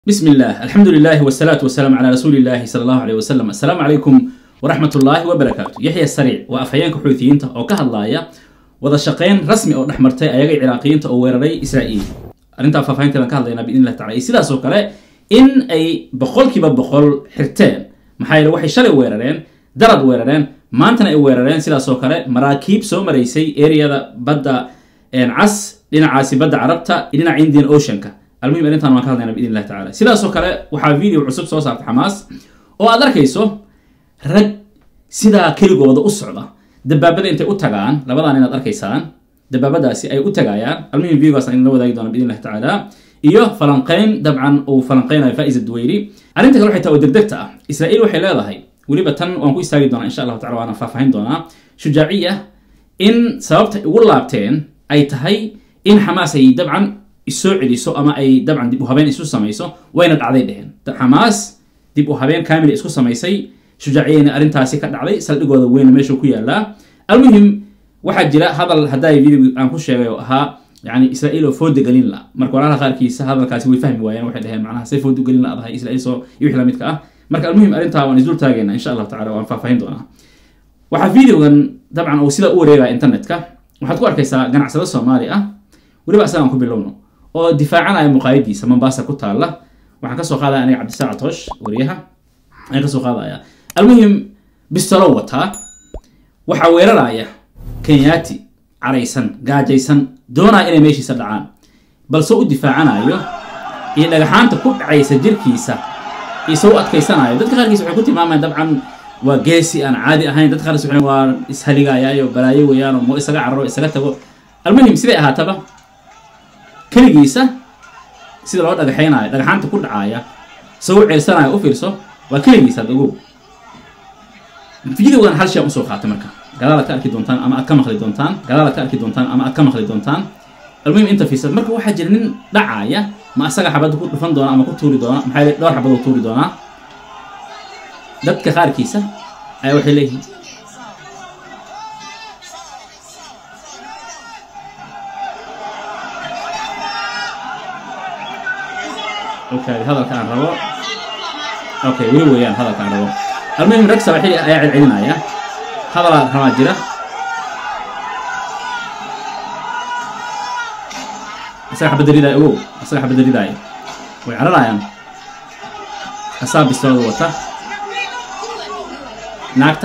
بسم الله الحمد لله والصلاة والسلام على رسول الله صلى الله عليه وسلم السلام عليكم ورحمة الله وبركاته يحيى السريع وأفهيانك حوثيين أو كهلايا وذا شقين رسمي أو نحمرتي أيغي عراقيين أو ويرري إسرائيل أرنتا فافهين كلام كهلاينا بإذن الله تعالى سيدا سوكالي إن أي بقول كيبا بقول حرتين محايل وحي شلي ويررين درد ويررين maantana ay weerareen sidaasoo kale maraakiib soo maraysay areada badda cas dhinacaasi badda carabta iyo dhinaca indian oceanka almuhim arrintan waan ka hadlayna biidn illahi tacala sidaasoo kale waxaa video cusub soo saarta xamaas oo aad arkayso rag sidaa keligooda u socda dabaabada intay u tagaan labadan inaad arkaysaan dabaabadaasi ay u tagayaan almuhim videogaas aan la wadaagi doona biidn illahi tacaala iyo falanqeyn dabcan uu falanqeynayo faiza duweyri arrinta kale waxay tahay oo degdegta ah israa'iil waxay leedahay weliba tan waan ku istaagi doonaa insha allahu tacala waana faahfaahin doonaa shujaaciya in sababta ugu laabteen ay tahay in xamaas ay dabcan isoo celiso ama ay dabcan dib u habeen isu samayso wayna dhacday dheheen xamaas dib u habeen kamila isku samaysay shujaaciyayna arrintaasi ka dhacday saldhigooda weyna meeshuu ku yaalaa almuhim waxaa jira hadal haddaa video aan ku sheegay oo ahaa yani israa'iil oo fooda gelin la marka walaalaha qaarkiisa hadalkaasi way fahmi waayeen waxay dhaheen macnaha say fooda gelin la adahay israa'iil soo iyo wixii lamidka ah marka almuhim arrintaa waan isdul taagayna insha allahu tacala waan faahfaahin doonaa waxaa videogan dabcan uu sidaa u wareegaya internetka waxaad ku arkaysaa ganacsado soomaali ah weliba asagaan ku bilowno oo difaacanaya muqaayadiisa mombasa ku taalla waxaan kasoo qaadaya aniga cabdisaacad toosh wariyaha ayaan kasoo qaadaya almuhim bistolo wataa waxaa weeraraya kenyaati caraysan gaajaysan doonaya inay meeshiisa dhacaan balse u difaacanayo iyo dhagaxaanta ku dhacaysa jirkiisa isoo adkaysanayo dadka qaarkiis waxay ku tilmaamayaan dabcan waa geesi aan caadi ahayn dadka qaarkiis waxay waa ishaligaayaayo balaayo weeyaan oo mo isaga cararo isaga tago almuhim siday ahaataba keligiisa sida loo dhagaxaynayo dhagaxaanta ku dhacaya isagoo ceelsanayo u fiirso waa keligiisa ad ogow videogan hal shay aan usoo qaatay marka gadaal aad ka arki doontaan ama aad ka maqli doontaan gadaal aad ka arki doontaan ama aad ka maqli doontaan almuhim inta fiirsad marka waxaa jira nin dhacaya ma asaga xabadda ku dhufan doona ama ku tuuri doona maxaa yeel dhowr xabadoo tuuri doonaa dadka qaarkiisa ayaa waxay leeyihiin okay hadalka aan rabo okay weli weeyaan hadalka aan rabo almuhim rag sabaxili ayaa celcelinaya hadalaa rabaa jira asaga xabadda ridaaya ogow asaga xabadda ridaaya way cararayaan asaa bistoolada wata naagta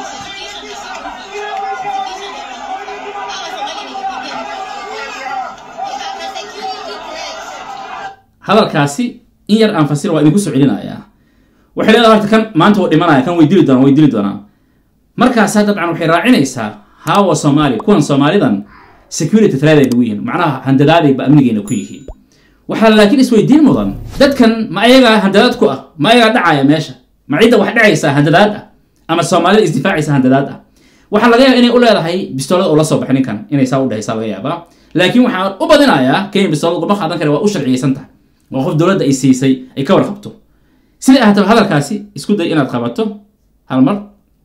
hadalkaasi in yar aan fasir waa idinku soo celinayaa waxay leedahay horta kan maanta wuu dhimanaya kan way dili doonaan way dili doonaan markaasaa dabcan waxay raacinaysaa haawa soomaali kuwan soomaalidan security threat ay nagu yihiin macnaha handadaadayba amnigeena ku yihiin waxaa laakiin isweydiin mudan dadkan ma ayagaa handadaad ku ah ma ayagaa dhacaya meesha ma cidda wax dhacaysaa handadaad ah ama soomaalida isdifaacaysa handadaad ah waxaa laga yaaba inay u leedahay bistoolada oo la soo baxay ninkan inay saa u dhehaysaa laga yaabaa laakiin waxaan u badinayaa kenya bistoolada guma qaadan kare waa u sharciyeysan tahay waa qof dowladda ay siisay ay ka warqabto siday ahaataba hadalkaasi isku day inaad qabato hal mar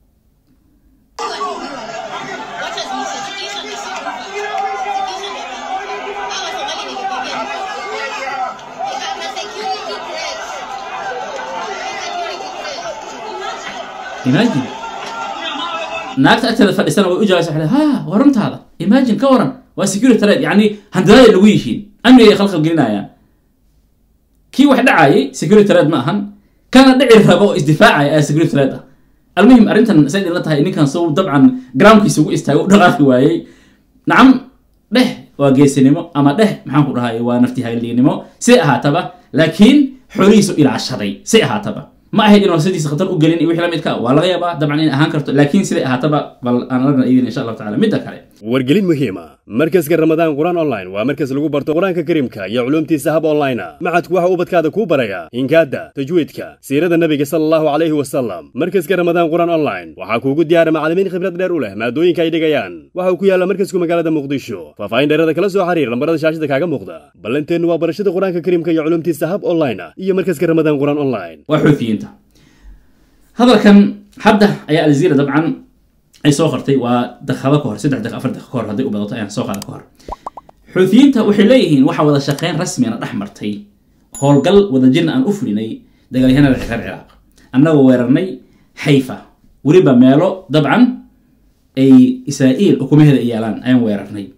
imagine naagta agteeda fadhisana way u jawaabsa waxay ha waa runtaada imagine ka waran waa security threat yacni handadaaday lagu yihiin amniga ay khalkhal gelinayaan kii wax dhacayay security threat ma ahan kana dhici rabo oo isdifaacaya ayaa security threat ah almuhim arrintan say idinla tahay ninkan soo dabcan groundkiisa ugu istaago u dhaqaaqi waayey nacam dheh waa geesinimo ama dheh maxaan ku dhahay waa nafti hayliinimo say ahaataba laakiin xoolihiisu ilaashaday say ahaataba ma ahayd inuu sidiisa khatar u gelin iyo wixii la midka waa laga yaabaa dabcan inay ahaan karto laakiin siday ahaataba bal aan aragna idin insha allahu tacala midda kale wargelin muhiima markaska ramadaan qur-aan online waa markas lagu barto qur-aanka karimka iyo culuumtiisa hab online maxadku waxa ubadkaada kuu baraya hinkaada tajwiidka siirada nebiga sala allahu calayhi wasalam markaska ramadaan qur-aan online waxaa kuugu diyaara macallimiin khibrad dheer u leh maadooyinka ay dhigayaan waxa uu ku yaalla markasku magaalada muqdisho faahfaahin dheerada kala soo xiriir lambarada shaashada kaaga muuqda ballanteennu waa barashada qur-aanka karimka iyo culuumtiisa hab online iyo markaska ramadaan qur-aan online waa xuufiyiinta hadalkan hadda ayaa aljazeera dabcan ay soo qortay waa daqiiqado ka hor saddex daqiiq afar daqiiq ka hor hadday u badato ayaan soo qaada ka hor xuutiyiinta waxay leeyihiin waxa wada shaqeyn rasmiyana dhex martay howlgal wadajirna aan u fulinay dagaalyahanada reer ciraaq annagoo weerarnay xayfa weliba meelo dabcan ay israa'iil ukumaheeda ay yaalaan ayaan weerarnay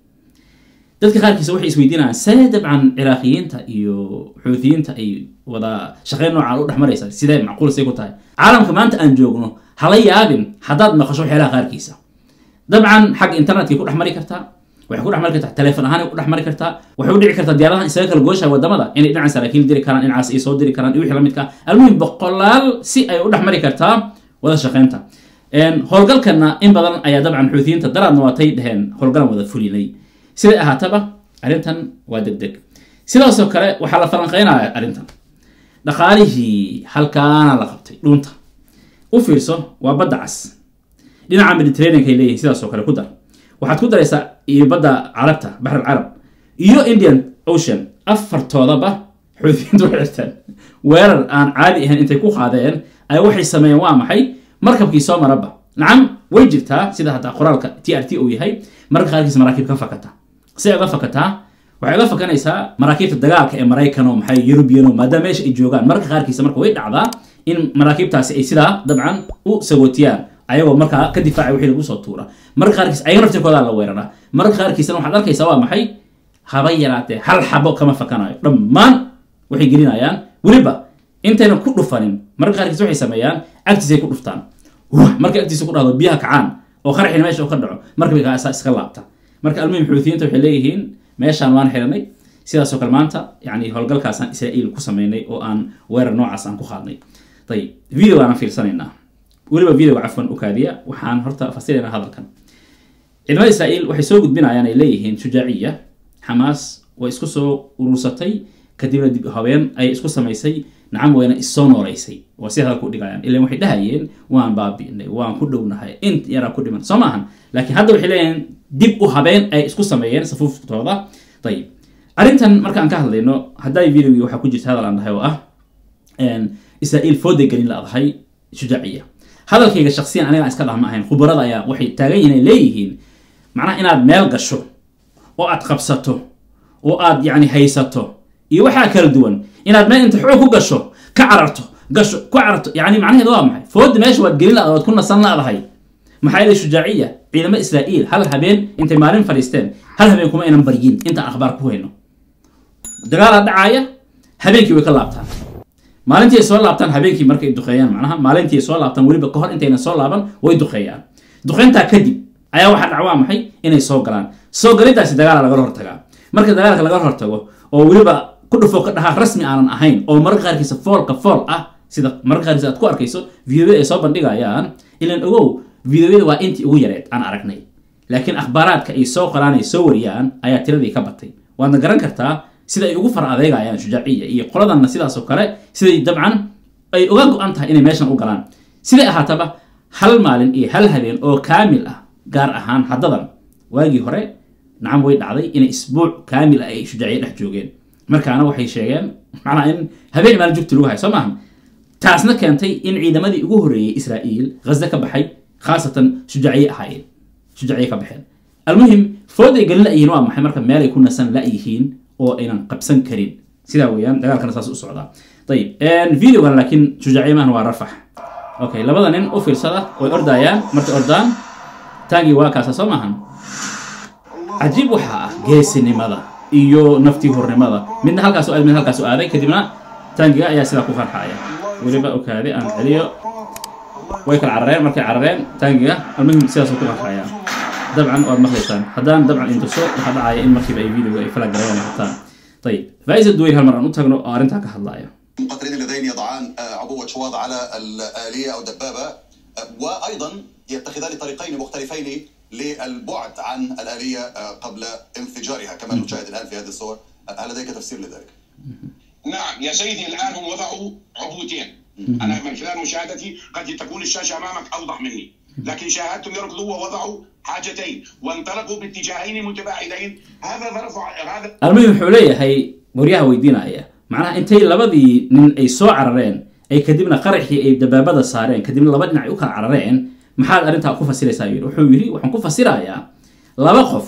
dadka qaarkiisa waxay isweydiinayaan see dabcan ciraaqiyiinta iyo xuutiyiinta ay wada shaqeyn noocaan u dhex maraysa sidee macquul say ku tahay caalamka maanta aan joogno hala yaabin haddaad maqasho waxyaalaha qaarkiisa dabcan xagga internetkay ku dhex mari kartaa waxay ku dhex mari kartaa teleefon ahaan ku dhex mari kartaa waxay u dhici kartaa diyaaradahan isaga kala gooshaha wadamada inay dhinacan saraakiil diri karaan dhinacaas ay soo diri karaan iyo wixii la midka almuhim boqolaal si ay u dhex mari kartaa wada shaqeynta howlgalkana in badan ayaa dabcan xuutiyiinta daraadna waatay dheheen howlgalan wada fulinay siday ahaataba arrintan waa deg deg sidaasoo kale waxaa la falanqeynaya arrintan dhaqaalihii halkaana la qabtay dhuunta u fiirso waa badda cas dhinaca mediterraneanka ay leeyihin sidaasoo kale ku dar waxaad ku daraysaa iyo badda carabta baxr alcarab iyo indian ocean afartoodaba xuutiyiintu waxay xirteen weerar aan caadi ahayn intay ku qaadeen ay waxay sameeyeen waa maxay markabkii soo maraba nacam way jirtaa sida hataa qoraalka t r t uu yahay mararka qaarkiisa maraakiib ka fakata si ay uga fakataa waxay uga fakanaysaa maraakiibta dagaalka ee maraykan oo maxay eurubiano maadaama meesha ay joogaan mararka qaarkiisa marka way dhacdaa in maraakiibtaasi ay sidaa dabcan u sagootiyaan ayagoo markaa ka difaacay wixii lagu soo tuura mararka qaarkiis ayaga naftirkoodaa la weeraraa mararka qaarkiisana waxaad arkaysaa waa maxay haba yaraatee hal xabo kama fakanayo dhammaan waxay gelinayaan weliba intaynan ku dhufanin mararka qaarkiis waxay sameeyaan agtiisay ku dhuftaan markay agtiisa ku dhahdo biyaha kacaan oo qaraxina meesha uu ka dhaco markabay kaasaa iska laabta marka almuhim xuutiyiinta waxay leeyihiin meeshaan waan xiranay sidaasoo kale maanta yani howlgalkaasaan israa'iil ku sameynay oo aan weerar noocaas aan ku qaadnay ayib video aanan fiirsanaynaa weliba videoga cafwan u kaadiya waxaan horta fasiraynaa hadalkan ciidamada israa'iil waxay soo gudbinayaan ay leeyihiin shujaaciya xamaas way isku soo urursatay kadibna dib habeen ay isku samaysay nacam weyna issoo nooleysay waa si hadalka u dhigayaan ilan waxay dhahayeen waan baabi'inay waan ku dhownahay int yaraa ku dhiman soo maahan laakiin hadda waxay leeyihiin dib u habeen ay isku sameeyeen safuuftooda ayib arrintan marka aan ka hadlayno hadday videogii waxaa ku jirta hadal aan dhahay oo ah israa'iil fooday gelin la-dahay shujaaciya hadalkayga shaksiyan aniga aan iska dhah ma ahayn khubarada ayaa waxay taagan yihiin ay leeyihiin macnaha inaad meel gasho oo aad qabsato oo aad yacni haysato iyo waxaa kala duwan inaad meel inta xoog ku gasho ka cararto gasho ku cararto yani macnaheedu waa maxay fooda meesha waad gelin la waad ku nasan la-dahay maxaa yeelay shujaaciya ciidamo israa'iil hal habeen intay maalin fadhiisteen hal habeen kuma aynan baryin intaan akhbaar ku hayno dagaalaa dhacaaya habeenkii way ka laabtaan maalintii ay soo laabtaan habeenkii markay duqeeyaan macnaha maalintii ay soo laabtaan weliba kahor intayna soo laaban way duqeeyaan duqeyntaa kadib ayaa waxaa dhac waa maxay inay soo galaan soo galintaasi dagaala lagala hortagaa marka dagaalka lagala hortago oo weliba ku dhufo ka dhahaa rasmi aanan ahayn oo mararka qaarkiisa foolka fool ah sida mararka qaarkiisa aad ku arkayso videoyada ay soo bandhigayaan ilan ogow videoyada waa intii ugu yareed aan aragnay laakiin akhbaaraadka ay soo qoraan ay soo wariyaan ayaa tiradii ka batay waadna garan kartaa sida ay ugu far adeegayaan shujaaciya iyo qoladanna sidaasoo kale siday dabcan ay uga go-an tahay inay meeshan u galaan siday ahaataba hal maalin iyo hal habeen oo kaamil ah gaar ahaan haddadan waagii hore nacam way dhacday inay isbuuc kaamil ah ay shujaaciya dhex joogeen markaana waxay sheegeen macnaha in habeen maalin jugti lagu hayo soo maaha taasna keentay in ciidamadii ugu horreeyey israa'iil ghaza ka baxay khaasatan shujaaciye ahaayeen shujaaciye ka baxeen almuhim fooday gelin la-yihiin waa maxay marka meelay ku nasan la-yihiin oo aynan qabsan karin sidaa weeyaan dagaalkana saas u socdaa ayib videogan laakiin shujaaciye maahan waa rafax okay labada nin u fiirsada way ordayaan markay ordaan taagii waa kaasa soo maahan cajiib waxaa ah geesinimada iyo naftii hurnimada midna halkaas aad midna halkaas aaday kadibna taangiga ayaa sidaa ku farxaya weliba okaade aan celiyo way kala carareen markay carareen taangiga almuhim sidaas ku farxaya dabcan waad maqlaysaan haddaan dabcan intuso waxaa dhacaya in markiiba ay videoga ay fala galayaan ay hataan ayib faaiza duweyr hal mar aan u tagno oo arrintaa ka hadlaya المقاتلين اللذين يضعان عبوة شواظ على الآلية أو الدبابة وأيضا يتخذان طريقين مختلفين للبعد عن الآلية قبل انفجارها كما نشاهد الآن في هذه الصور هل لديك تفسير لذلك؟ نعم يا سيدي الآن هم وضعوا عبوتين أنا من خلال مشاهدتي قد تكون الشاشة أمامك أوضح مني لكن شاهدتم يركضوا ووضعوا حاجتين وانطلقوا باتجاهين متباعدين هذا ظرف هذا almuhim wuxuu leeyahay waryaha weydiinaya macnaha intay labadii nin ay soo carareen ay kadibna qaraxii ay dabaabada saareen kadibna laba dhinac ay u kala carareen maxaad arrintaa ku fasiraysaa yidhi wuxuu yidhi waxaan ku fasirayaa laba qof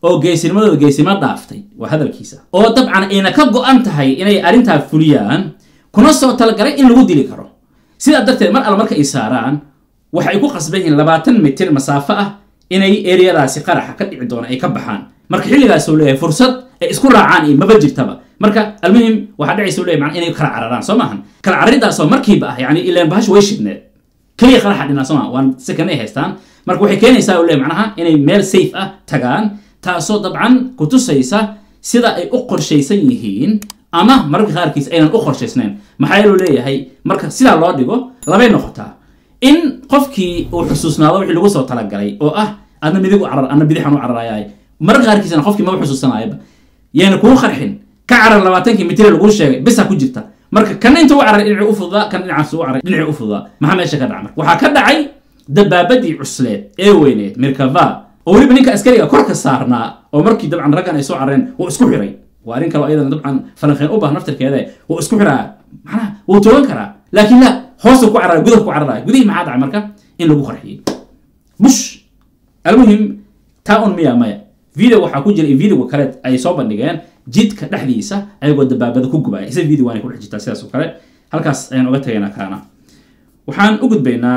oo geesinimadooda geesimo dhaaftay waa hadalkiisa oo dabcan ayna ka go-an tahay inay arrintaa fuliyaan kuna soo talagalay in lagu dili karo sidaa darteed mar alla marka ay saaraan waxay ku qasban yihiin labaatan mitir masaafo ah inay eriyadaasi qaraxa ka dhici doona ay ka baxaan marka xilligaasuu leeyahay fursad ay isku raacaan iyo maba jirtaba marka almuhim waxaa dhacaysa u leeyahay macnaa inay kala cararaan soo maahan kala cararidaasoo markiiba ah yani ilaan bahashu way shidneed keliya qaraxa dhinaa soo maaha waan second ay haystaan marka waxay keenaysaa u leeyahay macnaha inay meel safe ah tagaan taasoo dabcan kutusaysa sida ay u qorshaysan yihiin ama mararka qaarkiis aynan u qorshaysnayn maxaa yeelu leeyahay marka sidaa loo dhigo labay noqotaa in qofkii uu xusuusnaado wixii lagu soo talagalay oo ah adna midig u carar adna bidixan u cararayaay mararka qaarkiisna qofkii maba xusuusanaayaba yayna kuu qarxin ka carar labaatankii mitire laguu sheegay bisa ku jirta marka kana inta u cararay dhinacii u fududaa kana dhinacaas u caray dhinacii u fududaa maxaa meesha ka dhaca marka waxaa ka dhacay dabaabadii cusleed ee weyneed mirkava oo weliba ninka askariga korka saarnaa oo markii dabcan raggan ay soo carareen wuu isku xiray waa arrin kaloo iyadana dabcan falanqeen u baahan naftirkeeda wuu isku xiraa macnaha wuu toogan karaa laakiin la hoosu ku carara gudaha ku cararaya gudihii maxaa dhacay marka in lagu qarxiyey bush almuhim taa un miya maya video waxaa ku jira videoga kale ay soo bandhigeen jidka dhexdiisa ayagoo dabaabada ku gubaya isa video waanay ku dhex jirtaa sidaas oo kale halkaas ayaan oga tagaynaa kaana waxaan u gudbaynaa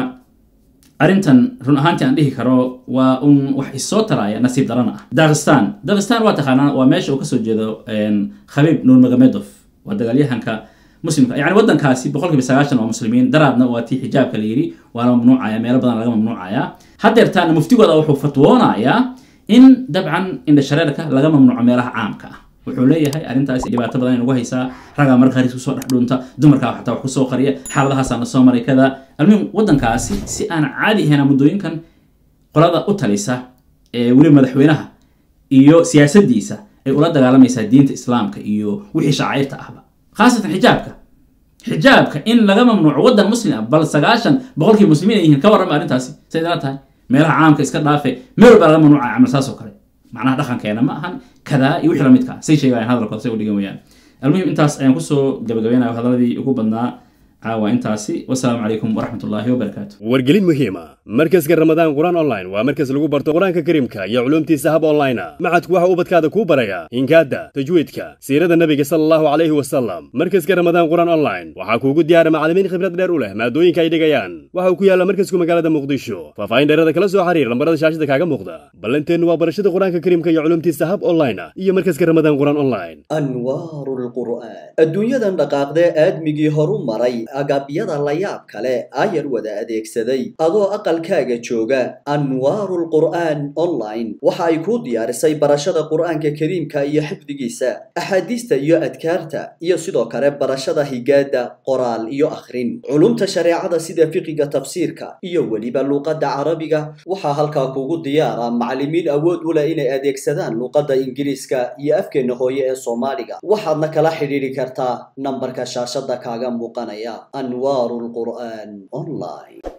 arrintan run ahaantii aan dhihi karo waa un wax isoo taraya nasiib darana ah dagestan dagestan waa taqaanaa waa meesha uu kasoo jeedo khabiib nurmagomedov waa dagaalyahanka muslimka yani wadankaasi boqolkiiba sagaashan waa muslimiin daraadna waa tii xijaabka la yidhi waana mamnuucaya meelo badan laga mamnuucaya hadeertaana muftigooda wuxuu fatwoonayaa in dabcan indhashareerka laga mamnuuco meelaha caamka ah wuxuu leeyahay arrintaas dhibaato badan nagu haysaa ragaa marka qaris kusoo dhex dhunta dumarkaa xataa wax kusoo qariya xaaladahaasaa na soo maray kada almuhim wadankaasi si aan caadi ahayn muddooyinkan qolada u talisa ee weliba madaxweynaha iyo siyaasadiisa ay ula dagaalamaysaa diinta islaamka iyo wixii shacairta ahba khaasatan xijaabka xijaabka in laga mamnuuco wadan muslim ah bal sagaashan boqolkii muslimiin ay yihiin ka warrama arrintaasi say idala tahay meelaha caamka iska dhaafe meel walba laga mamnuuca camal saas oo kale macnaha dhaqankeena ma ahan kadaa iyo wixii lamidka say sheegayaan hadalkooda say u dhigan weyaan almuhim intaas ayaan kusoo gabagabaynayo hadaladii ugu badnaa caawa intaasi wasalaamu calaykum waraxmat ullaahi wabarakaatu wargelin muhiima markaska ramadaan qur-aan online waa markas lagu barto qur-aanka kariimka iyo culuumtiisa hab online ah macadku waxa ubadkaada kuu baraya hinkaadda tajwiidka siirada nebiga sala allahu calayhi wasalam markaska ramadaan qur-aan online waxaa kuugu diyaara macallimiin khibrad dheer u leh maadooyinka ay dhigayaan waxa uu ku yaalla markasku magaalada muqdisho faahfaahin dheerada kala soo xiriir lambarada shaashada kaaga muuqda ballanteennu waa barashada qur-aanka kariimka iyo culuumtiisa hab online ah iyo markaska ramadaan qur-aan online anwaaru lqur'aan adduunyadan dhaqaaqdee aadmigii horu maray agabyada la yaab kale ayar wada adeegsaday adoo aqalkaaga jooga anwaaru lqur'aan online waxa ay kuu diyaarisay barashada qur'aanka kariimka iyo xifdigiisa axaadiista iyo adkaarta iyo sidoo kale barashada higaada qoraal iyo akhrin culumta shareecada sida fiqiga tafsiirka iyo weliba luuqadda carabiga waxaa halkaa kugu diyaara macallimiin awood u leh inay adeegsadaan luuqadda ingiriiska iyo afkeenna hooye ee soomaaliga waxaadna kala xidhiidhi kartaa nambarka shaashada kaaga muuqanaya anwaaru lqur'aan online